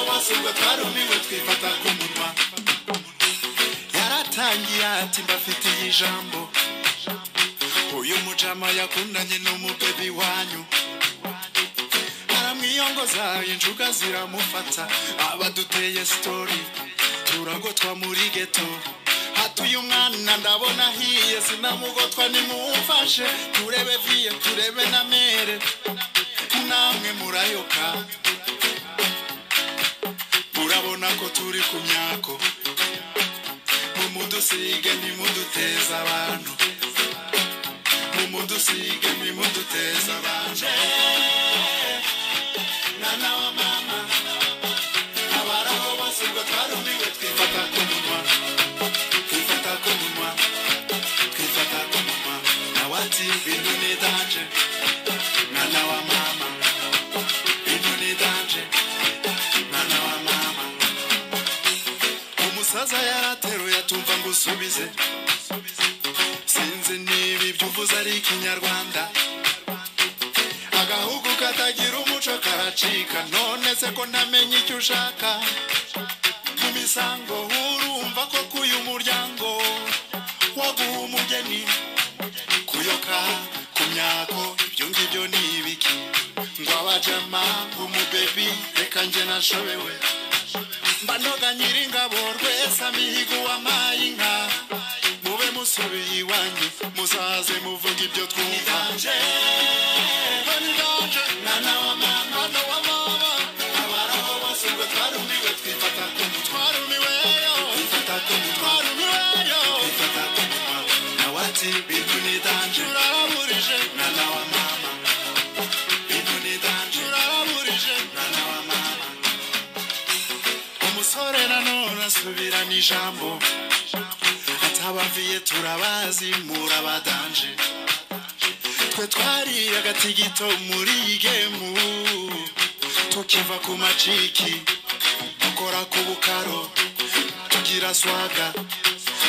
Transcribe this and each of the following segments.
basingwa twarumiwe twifata ku munwa yaratangiye ati mbafitiye ijambo uyu mujama yakundanye n'umubebi wanyu aramwiyongoza injuga ziramufata abaduteye sitori turagotwa muri geto hatuye umwana ndabona ahiye sinamugotwa nimumfashe turebe viye turebe na mere namwe murayoka murabona ko turi ku myako mumudusige nimuduteza abantu mumudusige nimuduteza abantu mwana wa mama abaraho bose ngo twarumiwe twifata ku munwa twifata ku munwa twifata ku munwa nawe ati bintu ni danje mwana wa mama bintu ni danje mwana wa mama umusaza yarateruye atumva ngo usubize sinzi niba ibyo uvuze ari ikinyarwanda agahugu katagira umuco karacika none se ko ntamenya icyo ushaka mu misango urumva ko k'uyu muryango waguha umugeni kuyoka ku myako ibyo ngibyo ni ibiki ngo abajama umubebi reka njye nashobewe mba noga nyiringabo rwese amihigo wampaye inka mube musubiye iwanyu muzaze muvuga ibyo twumva mwana wa mama mwana wa mama abaraho bose ngo twarumiwe twifata ku mutwe twarumiwe yo twifata ku mutwe twarumiwe yo twifata ku mutwe nawe ati bintu ni danje uraburije mwana wa mama bintu ni danje uraburije mwana wa mama umusore nanone asubirana ijambo atabaviye turabazi murabadanje twe twariye agatigito muri iyi gemu tukiva ku maciki dukora ku bukaro tugira swaga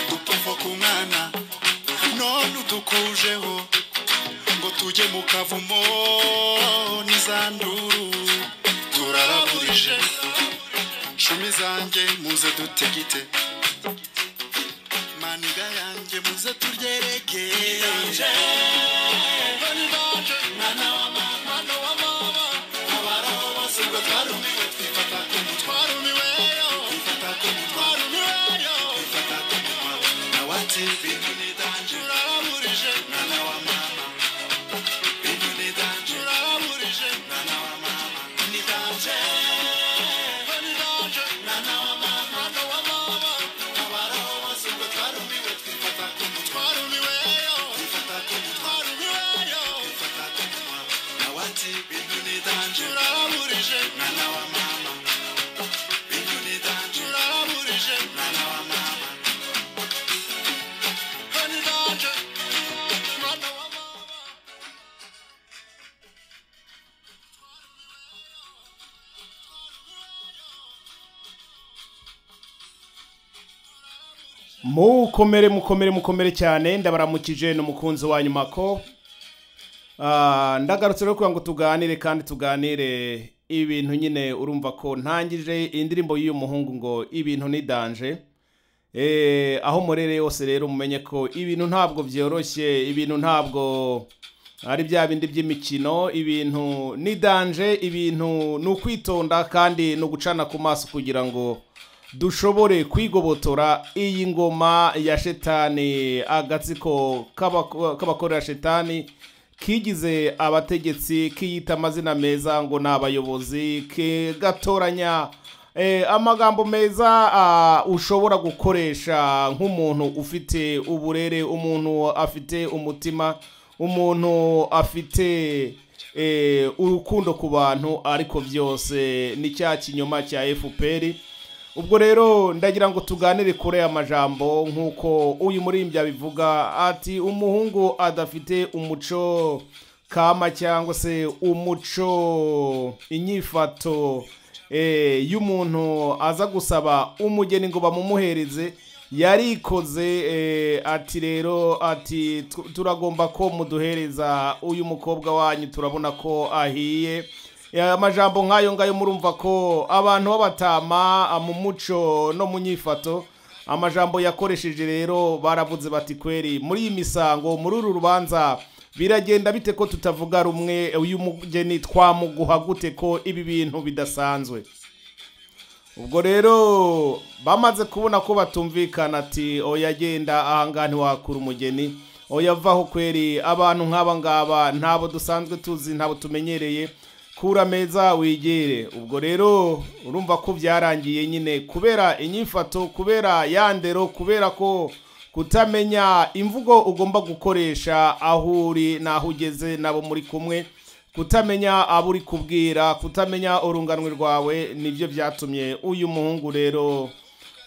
dupfupfa ku mwana none udukujeho ngo tujye mu kavumo n'izanduru turaraburije cumi zanjye muze dutegite maniga yanjye muze turyerege mukomere mukomere mukomere cyane ndabaramukije ni umukunzi wa nyuma ko Ah, ndagarutse rero kugira ngo tuganire kandi tuganire ibintu nyine urumva ko ntangije indirimbo y'uyu muhungu ngo ibintu ni danje Eh, aho murere yose rero mumenye ko ibintu ntabwo byoroshye ibintu ntabwo ari bya bindi by'imikino ibintu ni danje ibintu ni ukwitonda kandi ni ugucana ku maso kugira ngo dushobore kwigobotora iyi ngoma ya shetani agatsiko k'abako- k'abakorera shetani kigize abategetsi kiyita amazina meza ngo ni abayobozi kigatoranya eh, amagambo meza ah, ushobora gukoresha nk'umuntu ufite uburere umuntu afite umutima umuntu afite eh, urukundo ku bantu ariko byose ni cya kinyoma cya fpr ubwo rero ndagira ngo tuganire kuri aya majambo nk'uko uyu muririmbyi abivuga ati umuhungu adafite umuco kama cyangwa se umuco inyifato eh, y'umuntu aza gusaba umugeni ngo bamumuhereze yarikoze eh, ati rero ati "Tu- turagomba ko muduhereza uyu mukobwa wanyu turabona ko ahiye amajambo nk'ayo ngayo murumva ko abantu b'abatama mu muco no mu nyifato amajambo yakoresheje rero baravuze bati kweri muri iyi misango muri uru rubanza biragenda bite ko tutavuga rumwe uyu mugeni twamuguha gute ko ibi bintu bidasanzwe ubwo rero bamaze kubona ko batumvikana ati oyagenda ahangaha ntiwakura umugeni oyavaho kweri abantu nk'aba ngaba ntabo dusanzwe tuzi ntabo tumenyereye kura meza wigere ubwo rero urumva ko byarangiye nyine kubera inyifato kubera yandero kubera ko kutamenya imvugo ugomba gukoresha aho uri n'aho ugeze n'abo muri kumwe kutamenya abo uri kubwira kutamenya urunganwe rwawe nibyo byatumye uyu muhungu rero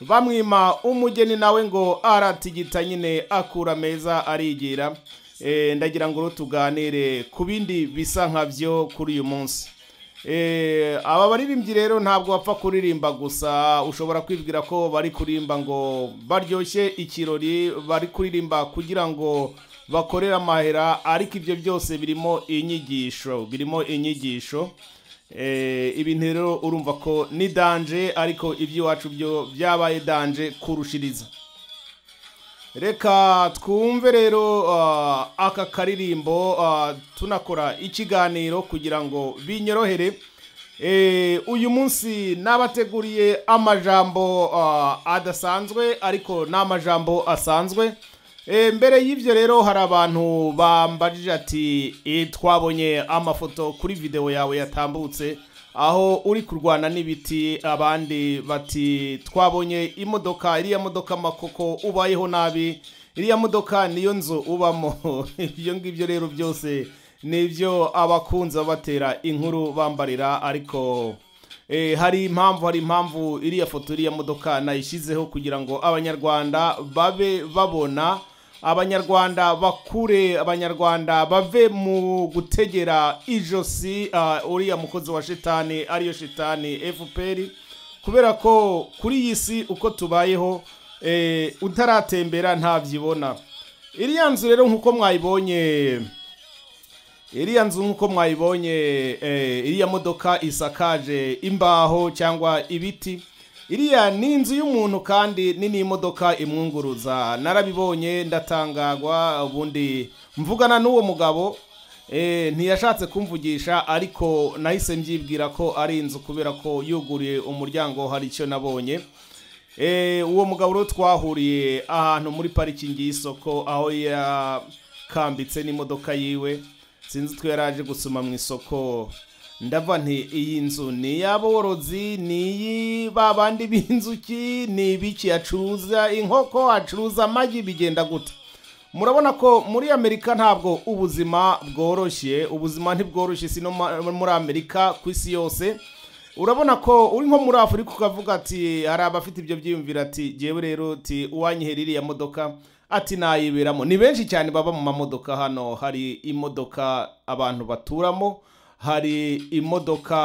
bamwima umugeni nawe ngo aratigita nyine akura meza arigira Eh, ndagira ngo rero tuganire ku bindi bisa nka byo kuri uyu munsi Eh, aba baririmbyi rero ntabwo bapfa kuririmba gusa ushobora kwibwira ko bari kuririmba ngo baryoshye ikirori bari kuririmba kugira ngo bakorere amahera ariko ibyo byose birimo inyigisho birimo inyigisho Eh, ibintu rero urumva ko ni danje ariko iby'iwacu byo byabaye danje kurushiriza reka twumve rero ah, aka karirimbo ah, tunakora ikiganiro kugira ngo binyorohere Eh, uyu munsi nabateguriye amajambo ah, adasanzwe ariko n'amajambo asanzwe Eh, mbere y'ibyo rero hari abantu bambajije ati "Eh, twabonye amafoto kuri videwo yawe yatambutse aho uri kurwana n'ibiti abandi bati twabonye imodoka iriya modoka makoko ubayeho nabi iriya modoka niyo nzu ubamo ibyo ngibyo rero byose nibyo abakunze batera inkuru bambarira ariko eh, hari impamvu hari impamvu iriya foto iriya modoka nayishyizeho kugira ngo abanyarwanda babe babona abanyarwanda bakure abanyarwanda bave mu gutegera ijosi ah, uriya mukozi wa shitani ariyo shitani fpr kubera ko kuri iyi si uko tubayeho eh, utaratembera ntabyibona iriya nzu rero nk'uko mwayibonye iriya nzu nk'uko mwayibonye eh, iriya modoka isakaje imbaho cyangwa ibiti iriya ni inzu y'umuntu kandi ni n'imodoka imwunguruza narabibonye ndatangagwa ubundi mvugana n'uwo mugabo eh, ntiyashatse kumvugisha ariko nahise mbyibwira ko ari inzu kubera ko yuguriye umuryango hari icyo nabonye Eh, uwo mugabo rero twahuriye ahantu muri parikingi y'isoko aho yakambitse n'imodoka yiwe sinzi utwo yari aje gusoma mu isoko ndava nti iyi nzu ni iy'aborozi ni iyi ba bandi b'inzuki ni ibiki acuruza inkoko acuruza amagi bigenda gute murabona ko muri amerika ntabwo ubuzima bworoshye ubuzima ntibworoshye si no ma- muri amerika ku isi yose urabona ko uri nko muri afurika ukavuga ati hari abafite ibyo byiyumvira ati jyewe rero ati uwanyihera iriya modoka ati nayiberamo ni benshi cyane baba mu mamodoka hano hari imodoka abantu baturamo hari imodoka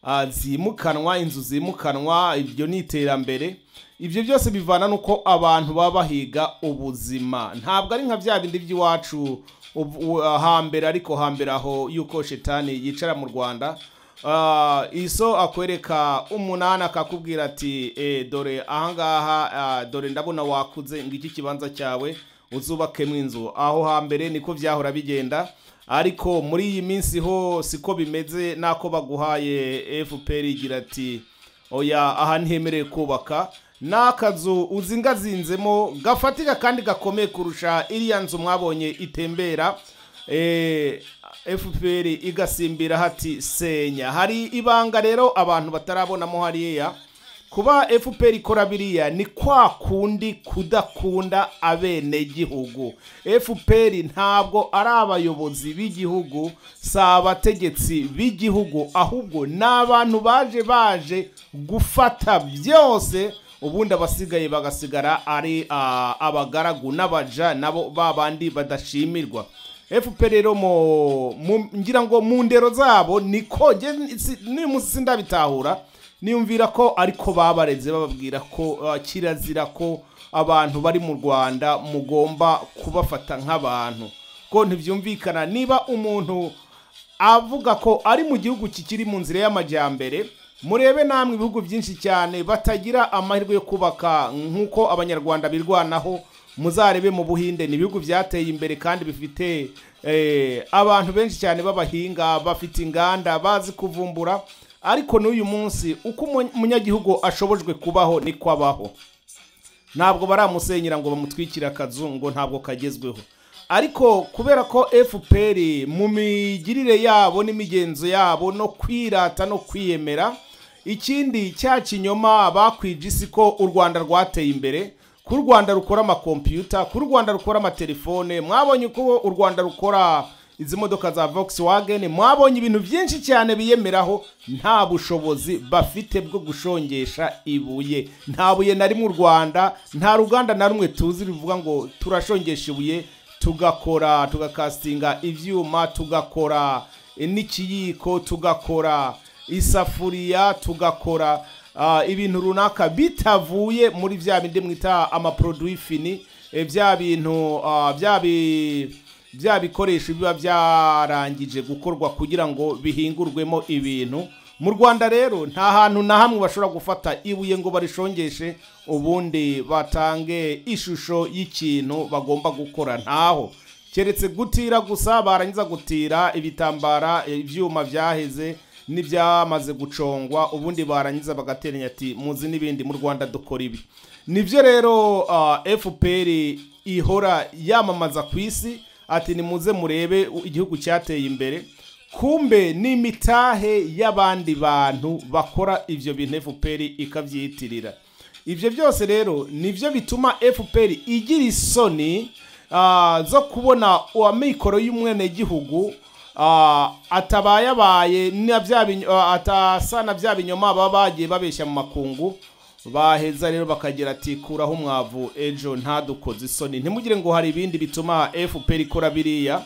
ah, zimukanwa inzu zimukanwa ibyo ni iterambere ibyo byose bivana n'uko abantu baba bahiga ubuzima ntabwo ari nka bya bindi by'iwacu ubu- u- hambere ariko hambere aho yuko shetani yicara mu rwanda Ah, iso akwereka umunani akakubwira ati eh, dore ahangaha ah, dore ndabona wakuze ngo iki kibanza cyawe uzubakemo inzu aho hambere niko byahora bigenda ariko muri iyi minsi ho siko bimeze n'ako baguhaye fpr igira ati oya aha ntihemerewe kubaka n'akazu uzingazinzemo gafatika kandi gakomeye kurusha iriya nzu mwabonye itembera eh, fpr igasimbira hati senya hari ibanga rero abantu batarabonamo hariya kuba fpr ikora biriya ni kwa kundi kudakunda abenegihugu fpr ntabwo ari abayobozi b'igihugu si abategetsi b'igihugu ahubwo ni abantu baje baje gufata byose ubundi abasigaye bagasigara ari ah, abagaragu n'abaja nabo ba bandi badashimirwa fpr rero mu- mu- ngira ngo mu ndero zabo niko n'uyu munsi sindabitahura niyumvira ko ariko babareze bababwira ko ah, kirazira ko abantu bari mu rwanda mugomba kubafata nk'abantu ko ntibyumvikana niba umuntu avuga ko ari mu gihugu kikiri mu nzira y'amajyambere murebe namwe ibihugu byinshi cyane batagira amahirwe yo kubaka nk'uko abanyarwanda birwanaho muzarebe mu buhinde ni ibihugu byateye imbere kandi bifite eh, abantu benshi cyane b'abahinga bafite inganda bazi kuvumbura ariko n'uyu munsi uko umu- umunyagihugu ashobojwe kubaho niko abaho ntabwo baramusenyera ngo bamutwikire akazu ngo ntabwo kagezweho ariko kubera ko fpr mu migirire yabo n'imigenzo yabo no kwirata no kwiyemera ikindi cya kinyoma bakwije isi ko u rwanda rwateye imbere ko u rwanda rukora amakompiyuta ko u rwanda rukora amatelefone mwabonye uko u rwanda rukora izi modoka za volkswagen mwabonye ibintu byinshi cyane biyemeraho nta bushobozi bafite bwo gushongesha ibuye nta buye na rimwe u rwanda nta ruganda na rumwe tuzi ruvuga ngo turashongesha ibuye tugakora tugakasitinga ibyuma tugakora n'ikiyiko tugakora isafuriya tugakora ah, ibintu runaka bitavuye muri bya bindi mwita amaproduwi fini eh, bya bintu ah, bya bi bya bikoresho biba byarangije gukorwa kugira ngo bihingurwemo ibintu mu rwanda rero nta hantu na hamwe bashobora gufata ibuye ngo barishongeshe ubundi batange ishusho y'ikintu bagomba gukora ntaho keretse gutira gusa barangiza gutira ibitambara ibyuma byaheze n'ibyamaze gucongwa ubundi barangiza bagateranya ati muzi n'ibindi mu rwanda dukora ibi nibyo rero ah, fpr ihora yamamaza ku isi ati nimuze murebe igihugu cyateye imbere kumbe ni imitahe y'abandi bantu bakora ibyo bintu fpr ikabyiyitirira ibyo byose rero nibyo bituma fpr igira isoni ah, zo kubona amikoro y'umwenegihugu ah, atabayabaye na bya biny- ah, atasa na bya binyoma baba bagiye babeshya mu makungu baheza rero bakagira ati kuraho umwavu ejo ntadukoze isoni ntimugire ngo hari ibindi bituma fpr ikora biriya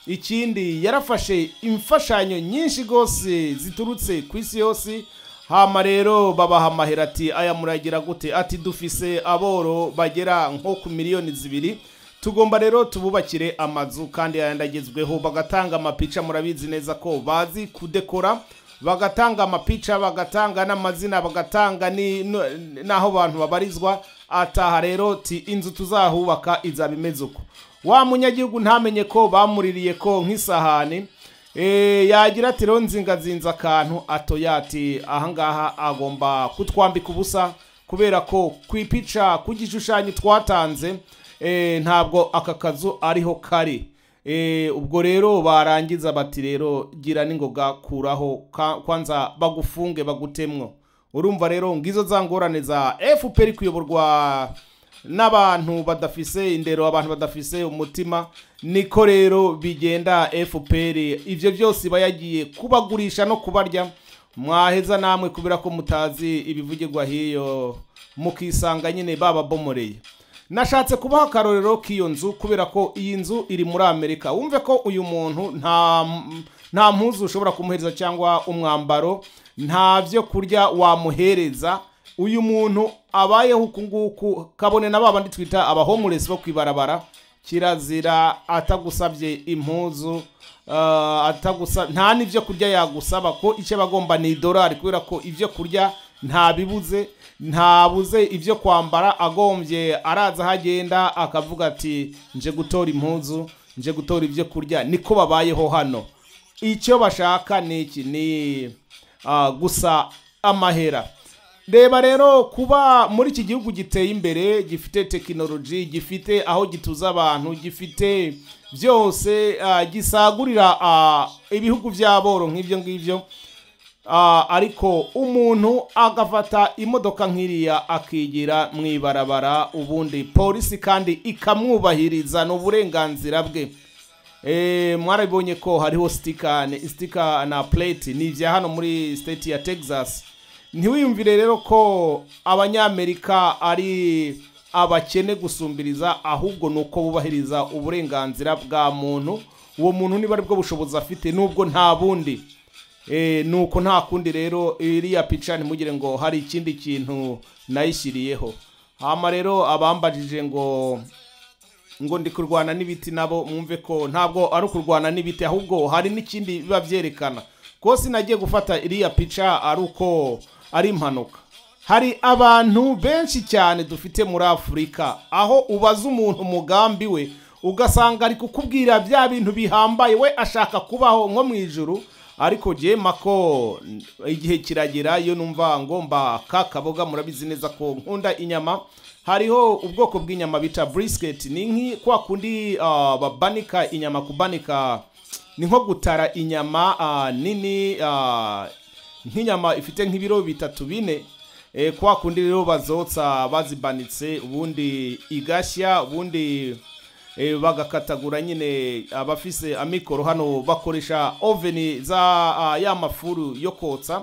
ikindi yarafashe imfashanyo nyinshi rwose ziturutse ku isi yose hama rero babaha amahera ati aya muragira gute ati dufise aboro bagera nko ku miliyoni zibiri tugomba rero tububakire amazu kandi yayandi agezweho bagatanga amapica murabizi neza ko bazi kudekora bagatanga amapica bagatanga n'amazina bagatanga ni- n- n'aho abantu babarizwa ataha rero ti inzu tuzahubaka izaba imeze uko wa munyagihugu ntamenye ko bamuririye ko nk'isahani Eh, yagira ati rero nzingazinze akantu atoya ati ahangaha agomba kutwambika ubusa kubera ko ku ipica ku gishushanyo twatanze eh, ntabwo aka kazu ariho kari Eh, ubwo rero barangiza bati rero gira n'ingoga kuraho ka- kwanza bagufunge bagutemwo urumva rero ngizo za ngorane za fpr kuyoborwa n'abantu badafise indero abantu badafise umutima niko rero bigenda fpr ibyo byose iba yagiye kubagurisha no kubarya mwaheza namwe kubera ko mutazi ibivugirwa hiyo mukisanga nyine bababomoreye nashatse kubaha akarorero k'iyo nzu kubera ko iyi nzu iri muri amerika wumve ko uyu muntu nta nta mpuzu ushobora kumuhereza cyangwa umwambaro nta byo kurya wamuhereza uyu muntu abayeho uku nguku kabone na babandi twita abahomuresi bo kwibarabara kirazira atagusabye impuzu ah, atagusa nta n'ibyo kurya yagusaba ko icyo aba agomba ni idolari kubera ko ibyo kurya ntabibuze ntabuze ibyo kwambara agombye araza aho agenda akavuga ati nje gutora impuzu nje gutora ibyo kurya niko babayeho hano icyo bashaka ni iki ni ah, gusa amahera reba rero kuba muri iki gihugu giteye imbere gifite tekinoloji gifite aho gituza abantu gifite byose ah, gisagurira ah, ibihugu by'aboro nk'ibyo ngibyo Ah, ariko umuntu agafata imodoka nk'iriya akigira mu ibarabara ubundi polisi kandi ikamwubahiriza ni uburenganzira bwe Eh, mwarabibonye ko hariho sitika ni- sitika na plate ni ibya hano muri state ya texas ntiwiyumvire rero ko abanyamerika ari abakene gusumbiriza ahubwo ni uko bubahiriza uburenganzira bwa muntu uwo muntu niba ari bwo bushobozi afite nubwo nta bundi Eh, nuko nta kundi rero iriya pica ntimugire ngo hari ikindi kintu nayishyiriyeho hama rero abambajije ngo ngo ndi kurwana n'ibiti nabo mwumve ko ntabwo ari ukurwana n'ibiti ahubwo hari n'ikindi biba byerekana ko sinagiye gufata iriya pica ari uko ari impanuka hari abantu benshi cyane dufite muri afurika aho ubaza umuntu umugambi we ugasanga ari kukubwira bya bintu bihambaye we ashaka kubaho nko mu ijuru ariko jye mako igihe kiragera iyo numva ngomba ka kaboga murabizi neza ko nkunda inyama hariho ubwoko bw'inyama bita brisket ni nki kwa kundi ah, babanika inyama kubanika ni nko gutara inyama ah, nini ah, nk'inyama ifite nk'ibiro bitatu bine eh, kwa kundi rero bazotsa bazibanitse ubundi igashya ubundi eh, bagakatagura nyine abafise amikoro hano bakoresha oveni za ah, ya mafuru yo kotsa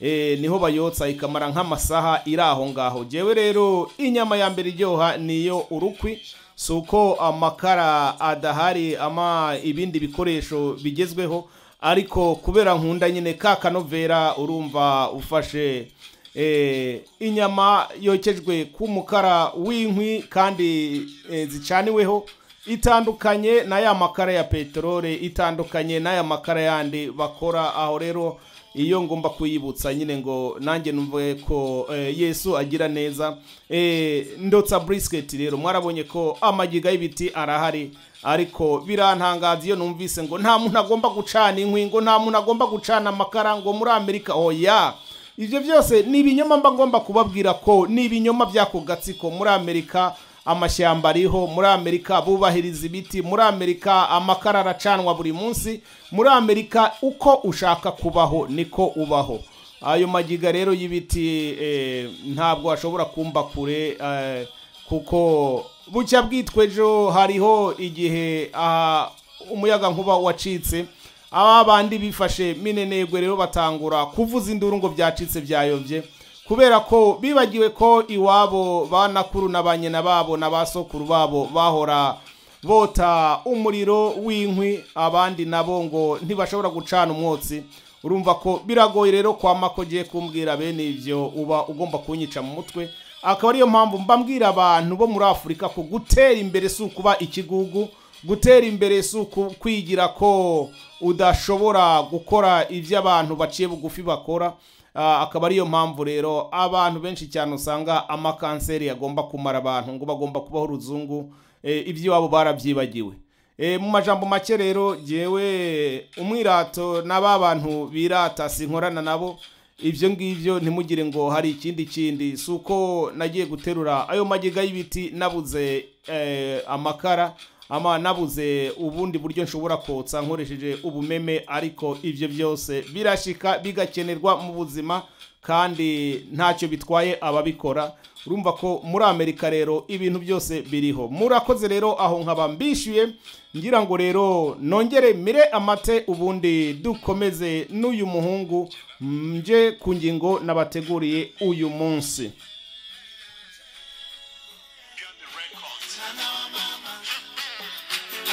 eh, niho bayotsa ikamara nk'amasaha iri aho ngaho jewe rero inyama ya mbere iryoha niyo urukwi si uko amakara adahari ama ibindi bikoresho bigezweho ariko kubera nkunda nyine ka kanovera urumva ufashe eh, inyama yokejwe ku mukara w'inkwi kandi eh, zicaniweho itandukanye n'aya makara ya peteroli itandukanye n'aya makara yandi bakora aho rero iyo ngomba kuyibutsa nyine ngo nanjye numve ko eh, yesu agira neza eh, ndotsa brisket rero mwarabonye ko amagiga y'ibiti arahari ariko birantangaza iyo numvise ngo nta muntu agomba gucana inkwi ngo nta muntu agomba gucana amakara ngo muri amerika oya ibyo byose ni ibinyoma mba ngomba kubabwira ko ni ibinyoma by'ako gatsiko muri amerika amashyamba ariho muri amerika bubahiriza ibiti muri amerika amakara aracanwa buri munsi muri amerika uko ushaka kubaho niko ubaho ayo magiga rero y'ibiti eh, ntabwo ashobora kumba kure eh, kuko bucya bwitwa ejo hariho igihe ah, umuyaga nkuba wacitse aba bandi bifashe minenegwe rero batangura kuvuza induru ngo byacitse byayobye kubera ko bibagiwe ko iwabo ba nakuru na ba nyina babo na ba sokuru babo bahora bota umuriro w'inkwi abandi nabo ngo ntibashobora gucana umwotsi urumva ko biragoye rero kwama ko ugiye kumbwira bene ibyo uba ugomba kunyica mu mutwe akaba ariyo mpamvu mbabwira abantu bo muri afurika ko gutera imbere si ukuba ikigugu gutera imbere si ukwigira ko udashobora gukora ibyo abantu baciye bugufi bakora Ah, akaba ariyo mpamvu rero abantu benshi cyane usanga amakanseri agomba kumara abantu ngo bagomba kubaho uruzungu eh, iby'iwabo barabyibagiwe Eh, mu majambo make rero jyewe umwirato n'aba bantu birata sinkorana nabo ibyo ngibyo ntimugire ngo hari ikindi kindi si uko nagiye guterura ayo magiga y'ibiti nabuze eh, amakara ama nabuze ubundi buryo nshobora kotsa nkoresheje ubumeme ariko ibyo byose birashika bigakenerwa mu buzima kandi ntacyo bitwaye ababikora urumva ko muri amerika rero ibintu byose biriho murakoze rero aho nkaba mbishyuye ngira ngo rero nongere mire amate ubundi dukomeze n'uyu muhungu nje ku ngingo nabateguriye uyu munsi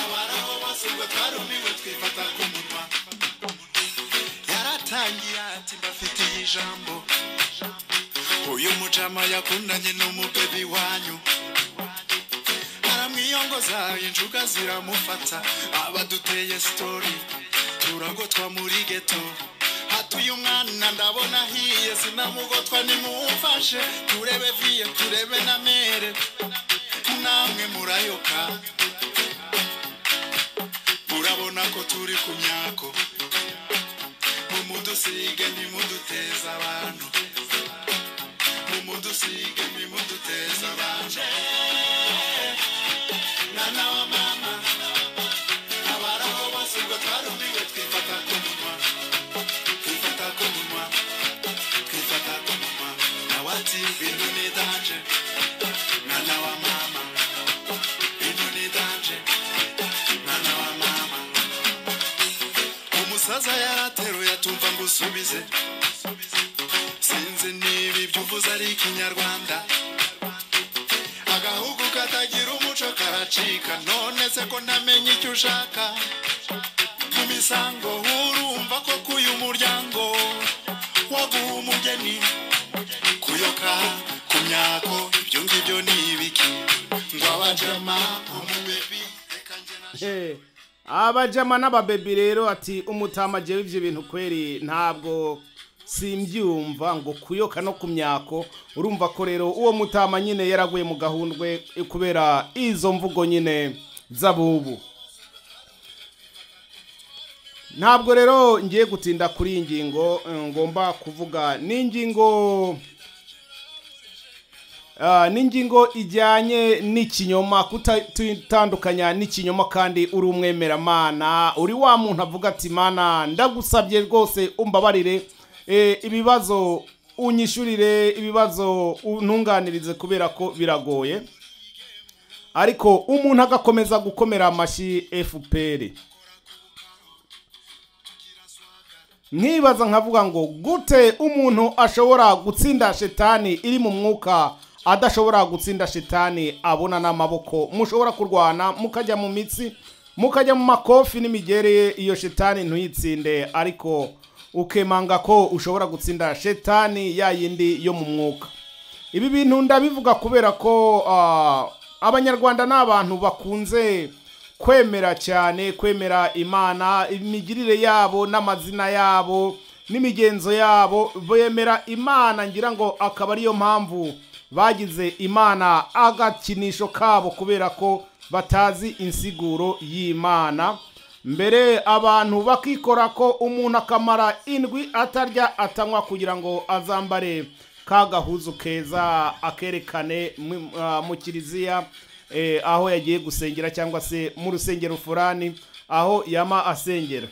abaraho bose ngo twarumiwe twifata ku munwa yaratangiye ati mbafitiye ijambo uyu mucama yakundanye n'umubebi wanyu aramwiyongoza injuga ziramufata abaduteye sitori turagotwa muri geto hatuye umwana ndabona ahiye sinamugotwa nimumfashe turebe viye turebe na mere namwe murayoka murabona ko turi ku myako mumudusige nimuduteza abantu mumudusige nimuduteza abantu mwana wa mama abaraho bose ngo twarumiwe twifata ku munwa twifata ku munwa twifata ku munwa nawe ati bintu ni danje mwana wa mama bintu ni danje mwana wa mama umusaza yarateruye atumva ngo usubize sinzi niba ibyo uvuze ari ikinyarwanda agahugu katagira umuco karacika none se ko ntamenya icyo ushaka mu misango urumva ko kuyu muryango waguha umugeni kuyoka ku myako ibyo ngibyo ni ibiki ngo abajama umubebi Eh, abajama n'ababebi rero ati umutamagiye w'ibyo bintu kweri ntabwo simbyumva ngo kuyoka no ku myako urumva ko rero uwo mutama nyine yaraguye mu gahundwe kubera izo mvugo nyine z'abubu ntabwo rero ngiye gutinda kuri iyi ngingo eh, ngomba kuvuga ni ingingo Ah, ni ingingo ijyanye n'ikinyoma kutitandukanya n'ikinyoma kandi uri umwemeramana uri wa muntu avuga ati mana ndagusabye rwose umbabarire eh, ibibazo unyishyurire ibibazo untunganirize kubera ko biragoye ariko umuntu agakomeza gukomera amashyi fpr nkibaza nkavuga ngo gute umuntu ashobora gutsinda shetani iri mu mwuka adashobora gutsinda shetani abona n'amaboko mushobora kurwana mukajya mu mitsi mukajya mu makofi n'imigere iyo shetani ntuyitsinde ariko ukemanga ko ushobora gutsinda shetani ya yindi yo mu mwuka ibi bintu ndabivuga kubera ko ah, abanyarwanda ni abantu bakunze kwemera cyane kwemera imana imigirire yabo n'amazina yabo n'imigenzo yabo bemera imana ngira ngo akaba ariyo mpamvu bagize imana agakinisho kabo kubera ko batazi insiguro y'imana mbere abantu bakikora ko umuntu akamara indwi atarya atanywa kugira ngo azambare ka gahuzu keza akerekane mu- ah, mu kiliziya eh, aho yagiye gusengera cyangwa se mu rusengero furani aho yama asengera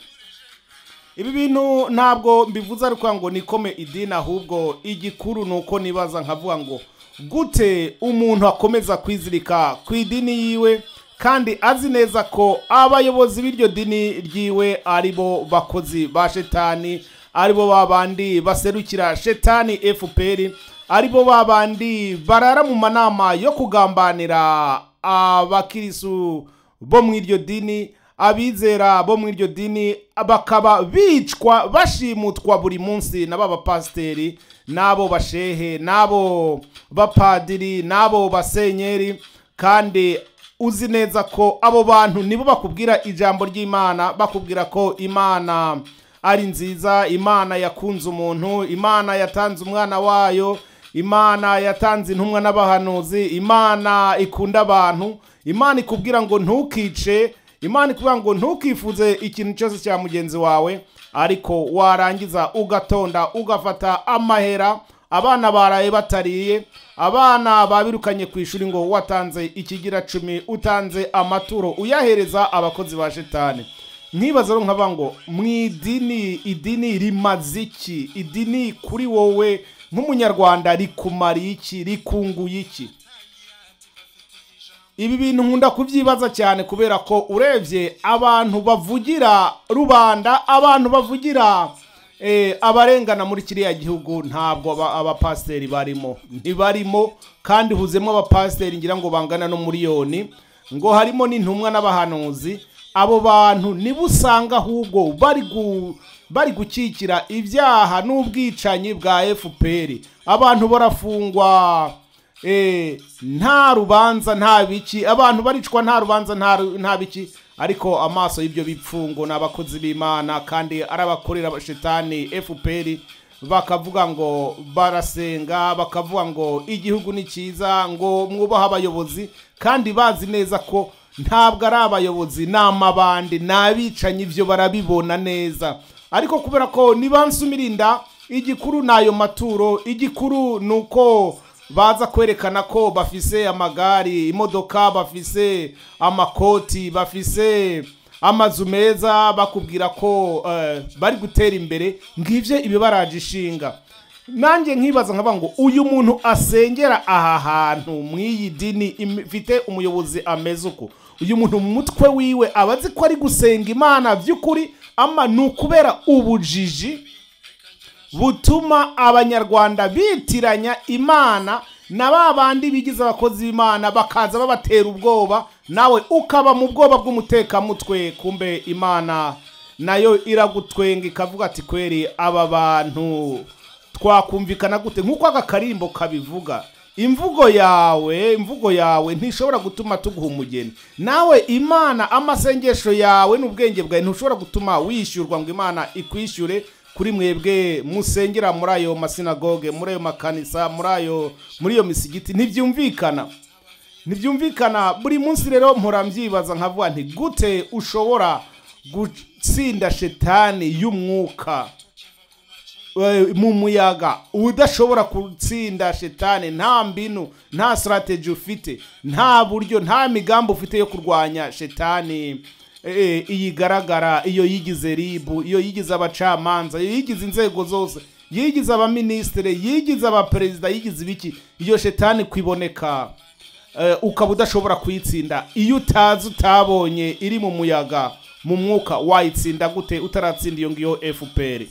ibi bintu ntabwo mbivuze ariko ngo nikome idini ahubwo igikuru ni uko nibaza nkavuga ngo gute umuntu akomeza kwizirika ku idini yiwe kandi azi neza ko abayobozi b'iryo dini ryiwe ari bo bakozi ba shetani ari bo babandi baserukira shetani fpr ari bo babandi barara mu manama yo kugambanira abakirisu bo mu iryo dini abizera bo mu iryo dini bakaba bicwa bashimutwa buri munsi na ba bapasiteri n'abo bashehe n'abo bapadiri n'abo basenyeri kandi uzi neza ko abo bantu nibo bakubwira ijambo ry'imana bakubwira ko imana ari nziza imana yakunze umuntu imana yatanze umwana wayo imana yatanze intumwa n'abahanuzi imana ikunda abantu imana ikubwira ngo ntukice imana ikubwira ngo ntukifuze ikintu cyose cya mugenzi wawe ariko warangiza ugatonda ugafata amahera abana baraye batariye abana babirukanye ku ishuri ngo watanze ikigira cumi utanze amaturo uyahereza abakozi ba shetani nkibaza rero nkaba ngo mu idini idini rimaze iki idini kuri wowe nk'umunyarwanda rikumariye iki rikunguye iki ibi bintu nkunda kubyibaza cyane kubera ko urebye abantu bavugira rubanda abantu bavugira eh, abarengana muri kiriya gihugu ntabwo aba- abapasiteri barimo ntibarimo kandi huzemo abapasiteri ngira ngo bangana no miliyoni ngo harimo n'intumwa n'abahanuzi abo bantu nibo usanga ahubwo bari gu bari gukikira ibyaha n'ubwicanyi bwa fpr abantu barafungwa Eh, nta rubanza nta biki abantu baricwa nta rubanza nta ru- nta biki ariko amaso y'ibyo bipfungo ni abakozi b'imana kandi ari abakorera shetani fpr bakavuga ngo barasenga bakavuga ngo igihugu ni cyiza ngo mwubahe abayobozi kandi bazi neza ko ntabwo ari abayobozi ni amabandi ni abicanyi ibyo barabibona neza ariko kubera ko nibansumirinda igikuru ni ayo maturo igikuru ni uko baza kwerekana ko bafise amagari imodoka bafise amakoti bafise amazu meza bakubwira ko eh, bari gutera imbere ngivyo ibibaraje ishinga nanjye nkibaza nkaba ngo uyu muntu asengera aha hantu mu iyi dini im- ifite umuyobozi ameze uko uyu muntu mu mutwe wiwe aba azi ko ari gusenga imana by'ukuri ama ni ukubera ubujiji butuma abanyarwanda bitiranya imana na ba bandi bigize abakozi b'imana bakaza babatera ubwoba nawe ukaba mu bwoba bw'umutekamutwe kumbe imana nayo iragutwenga ikavuga ati kweri aba bantu twakumvikana gute nk'uko aka karimbo kabivuga imvugo yawe imvugo yawe ntishobora gutuma tuguha umugeni nawe imana amasengesho yawe n'ubwenge bwawe ntushobora gutuma wishyurwa ngo imana ikwishyure kuri mwebwe musengera muri ayo masinagoge muri ayo makanisa muri ayo muri iyo misigiti ntibyumvikana ntibyumvikana buri munsi rero mpora mbyibaza nkavuga nti gute ushobora gutsinda shetani y'umwuka eh, mu muyaga udashobora gutsinda shetani nta mbinu nta sitarateji ufite nta buryo nta migambi ufite yo kurwanya shetani eh, iyigaragara iyo yigize ribu iyo yigize abacamanza iyo yigize inzego zose yigize abaminisitiri yigize abaperezida yigize ibiki iyo shetani kwiboneka eh, ukaba udashobora kuyitsinda iyo utazi utabonye iri mu muyaga mu mwuka wayitsinda gute utaratsinda iyo ngiyo fpr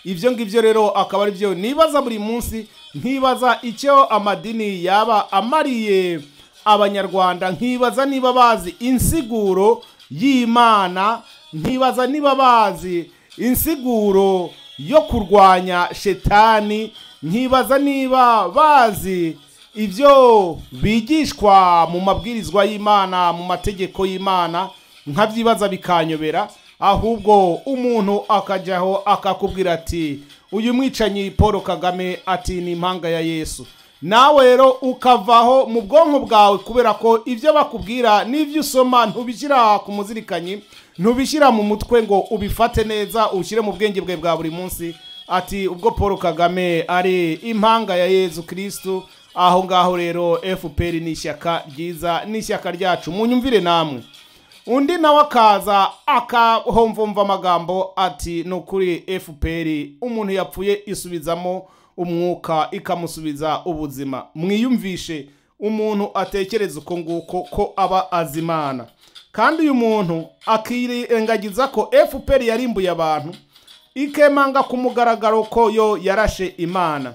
ibyo ngibyo rero akaba ari byo nibaza buri munsi nkibaza icyo amadini yaba amariye abanyarwanda nkibaza niba bazi insiguro y'imana nkibaza niba bazi insiguro yo kurwanya shetani nkibaza niba bazi ibyo bigishwa mu mabwirizwa y'imana mu mategeko y'imana nkabyibaza bikanyobera ahubwo umuntu akajyaho akakubwira ati uyu mwicanyi paul kagame ati ni impanga ya yesu nawe rero ukavaho mu bwonko bwawe kubera ko ibyo bakubwira n'ibyo usoma ntubishyira ku muzirikanyi ntubishyira mu mutwe ngo ubifate neza ushyire mu bwenge bwe bwa buri munsi ati ubwo paul kagame ari impanga ya yezu kirisitu aho ngaho rero fpr ni ishyaka ryiza ni ishyaka ryacu munyumvire namwe undi nawe akaza akahomvumva amagambo ati ni ukuri fpr umuntu yapfuye isubizamo umwuka ikamusubiza ubuzima mwiyumvishe umuntu atekereza uko nguko ko aba azimana kandi uyu muntu akirengagiza ko fpr yarimbuye abantu ikemanga ku mugaragaro ko yo yarashe imana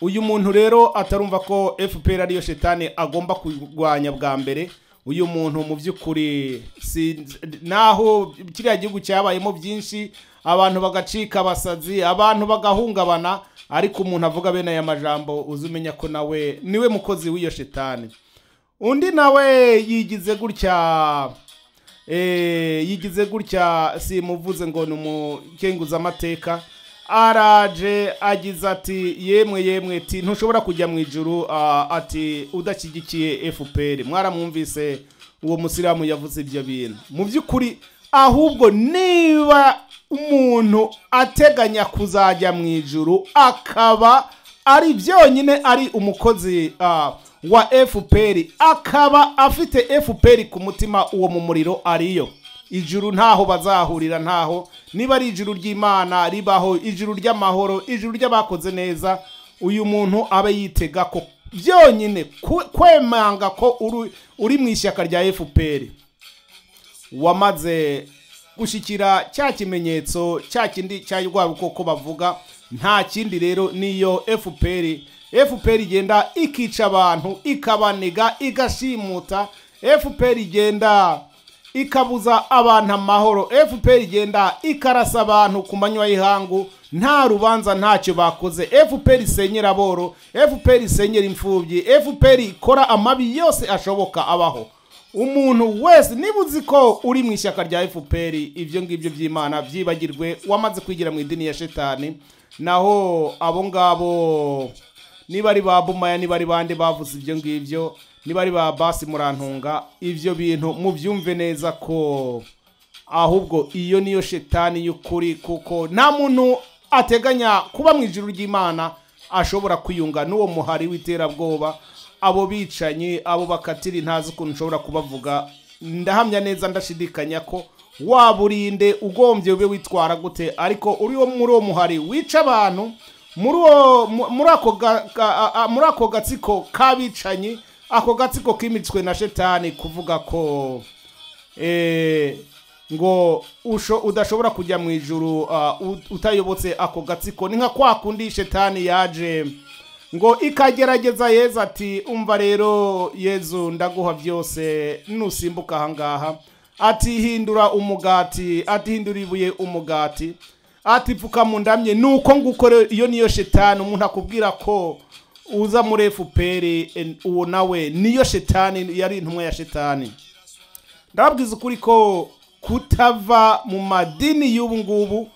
uyu muntu rero atarumva ko fpr ariyo shetani agomba kurwanya bwa mbere uyu muntu mu by'ukuri si- naho kiriya gihugu cyabayemo byinshi abantu bagacika abasazi abantu bagahungabana ariko umuntu avuga bene aya majambo uzi umenya ko nawe niwe mukozi w'iyo shetani undi nawe yigize gutya eh, yigize gutya simuvuze ngo ni umukenguzamateka araje agize ati yemwe yemwe ti ntushobora kujya mu ijuru ah, ati udashyigikiye fpr mwaramwumvise uwo musiramu yavuze ibyo bintu mu by'ukuri ahubwo niba umuntu ateganya kuzajya mu ijuru akaba ari byonyine ari umukozi ah, wa fpr akaba afite fpr ku mutima uwo mu muriro ariyo ijuru ntaho bazahurira ntaho niba ari ijuru ry'imana ribaho ijuru ry'amahoro ijuru ry'abakoze neza uyu muntu abe yitega ko byonyine ku- kwemanga ko uri- uri mu ishyaka rya fpr wamaze gushyikira cya kimenyetso cya kindi cya rwa bukoko bavuga nta kindi rero niyo fpr fpr igenda ikica abantu ikabaniga igashimuta fpr igenda ikabuza abantu amahoro fpr igenda ikarasa abantu ku manywa y'ihangu nta rubanza ntacyo bakoze fpr isenyera aboro fpr isenyera imfubyi fpr ikora amabi yose ashoboka abaho umuntu wese niba uzi ko uri mu ishyaka rya fpr ibyo ngibyo by'imana byibagirwe wamaze kwigira mu idini ya shetani naho abo ngabo niba ari ba bumaya niba ari bande bavuze ibyo ngibyo niba ari ba basi murantunga ibyo bintu mubyumve neza ko ahubwo iyo niyo shetani y'ukuri kuko nta muntu ateganya kuba mu ijuru ry'imana ashobora kwiyunga n'uwo muhari w'iterabwoba abo bicanyi abo bakatiri ntazi ukuntu ushobora kubavuga ndahamya neza ndashidikanya ko waburinde ugombye ube witwara gute ariko uri wo- muri uwo muhari wica abantu muri uwo mu- muri ako ga- ga- a- a- muri ako gatsiko k'abicanyi ako gatsiko kimitswe na shetani kuvuga ko eh, ngo usho udashobora kujya mu ijuru ah, ut- utayobotse ako gatsiko ni nka kwa kundi shetani yaje ngo ikagerageza yezu ati umva rero yezu ndaguha byose nusimbuka ahangaha ati hindura umugati ati hindura ibuye umugati ati pfuka mu ndamye nuko ngukore iyo niyo shetani umuntu akubwira ko uza muri fpr en- uwo nawe niyo shetani yari intumwa ya shetani ndababwiza ukuri ko kutava mu madini y'ubu ngubu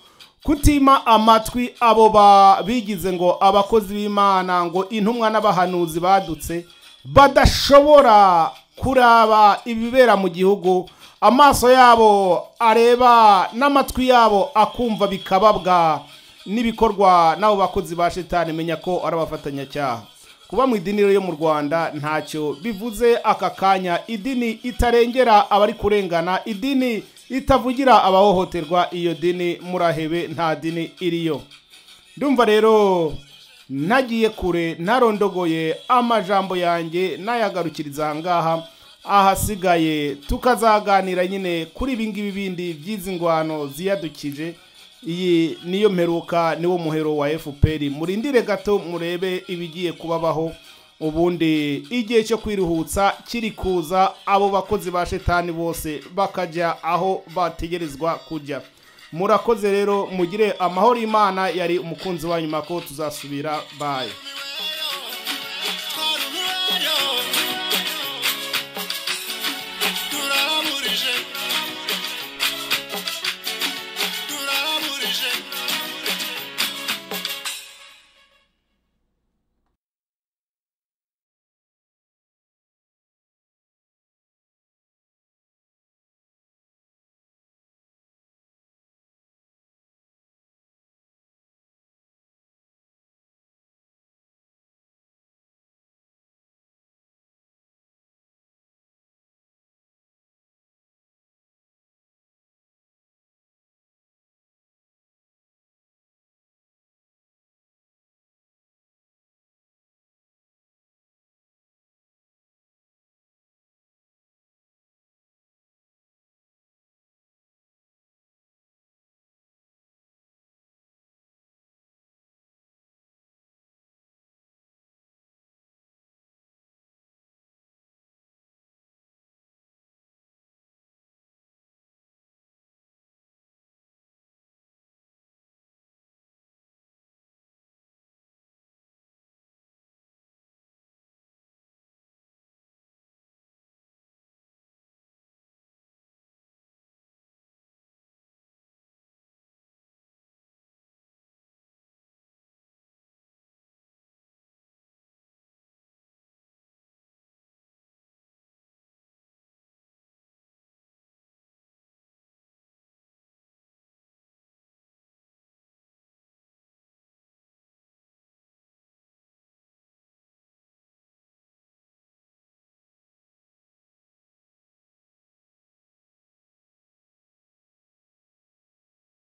kutima amatwi abo ba- bigize ngo abakozi b'imana ngo intumwa n'abahanuzi badutse badashobora kuraba ibibera mu gihugu amaso yabo areba n'amatwi yabo akumva bikababwa n'ibikorwa n'abo bakozi ba shetani menya ko ari abafatanyacyaha kuba mu idini rero yo mu rwanda ntacyo bivuze aka kanya idini itarengera abari kurengana idini itavugira abahohoterwa iyo dini murahebe nta dini iriyo ndumva rero ntagiye kure ntarondogoye amajambo yanjye nayagarukiriza ahangaha ahasigaye tukazaganira nyine kuri ibingibi bindi by'izi ngwano ziyadukije iyi niyo mperuka niwo muhero wa fpr murindire gato murebe ibigiye kubabaho ubundi igihe cyo kwiruhutsa kiri kuza abo bakozi ba shetani bose bakajya aho bategerezwa kujya murakoze rero mugire amahoro imana yari umukunzi wanyu mako tuzasubira baye